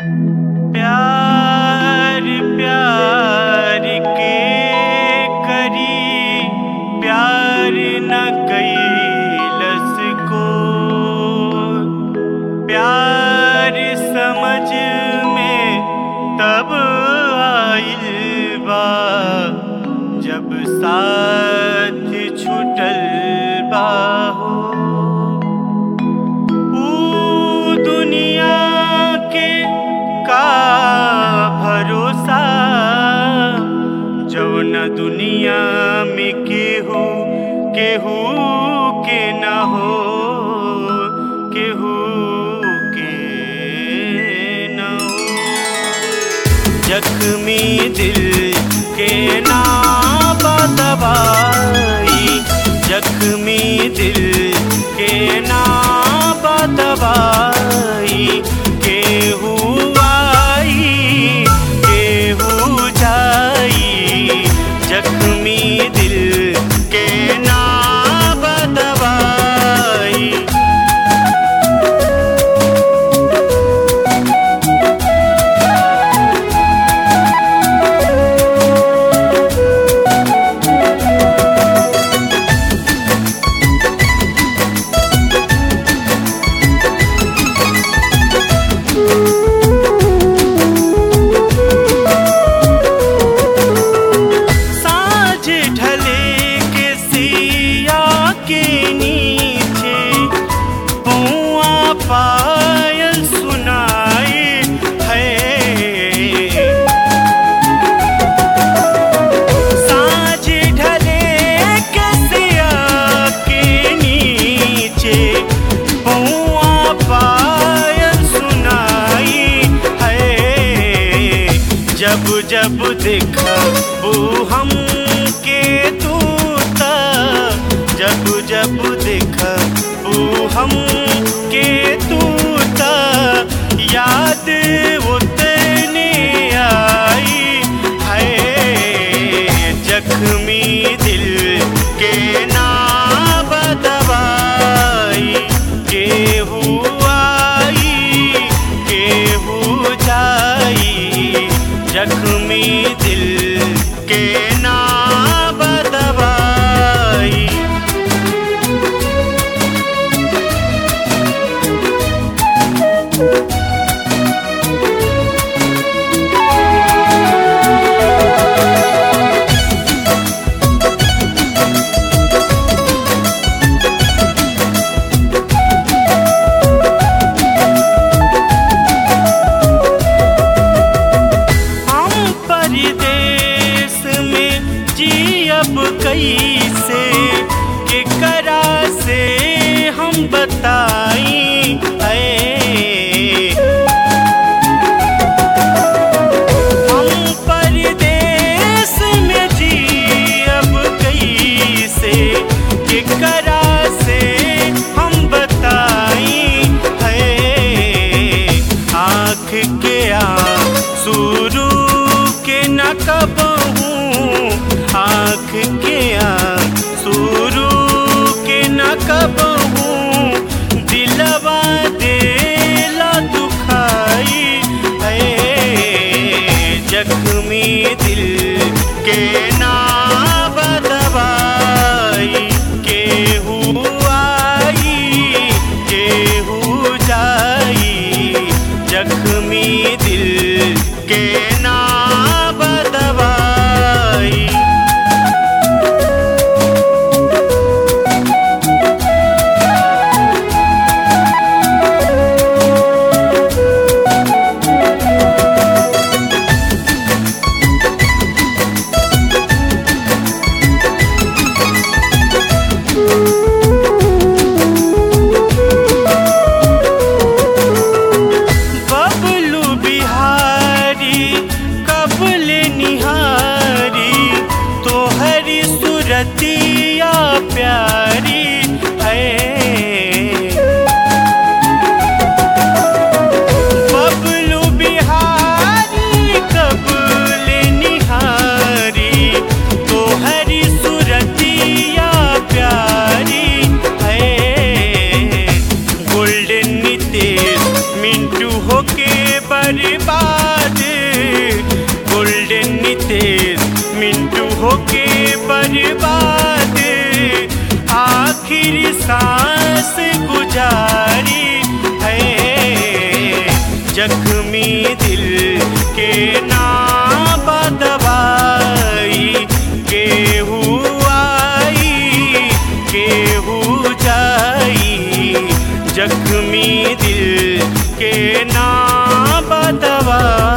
प्यार प्यार के करी प्यार न कैलस को प्यार समझ में तब आइल बा जब साथ छुटल बा हो ऊ दुनिया के का भरोसा जौन दुनिया में केहू केहू के न हो केहू के न हो जख्मी दिल के ना दवाई जख्मी दिल के ना दवाई केहू आई केहू जाई जख्मी दिल के ना दवाई साँझ ढले के सिया के नीचे पौआ पायल सुनाए है साँझ ढले के सिया के नीचे पौआ पायल सुनाई है जब जब देखबू हम के तू त जब जब देखबू हम के तू त याद उतने आई है जख्मी दिल के ना दवाई केहू आई केहू जाई जख्मी दिल के ना दवाई हम परदेश में जियब कैसे के करा से हम बताई है हम परदेश में जियब कैसे के करा से हम बताई है आँख के शुरू के न कबहूँ आँख के शुरू के न कबहूँ दिलवा देला दुखाई है जख्मी दिल के ना दवाई केहू आई केहू जाई जख्मी दिल के ना दवाई बबलू बिहारी बाद आखिर सांस गुजारी है जख्मी दिल के ना बदवाई केहू आई केहू जाई जख्मी दिल के ना बदवाई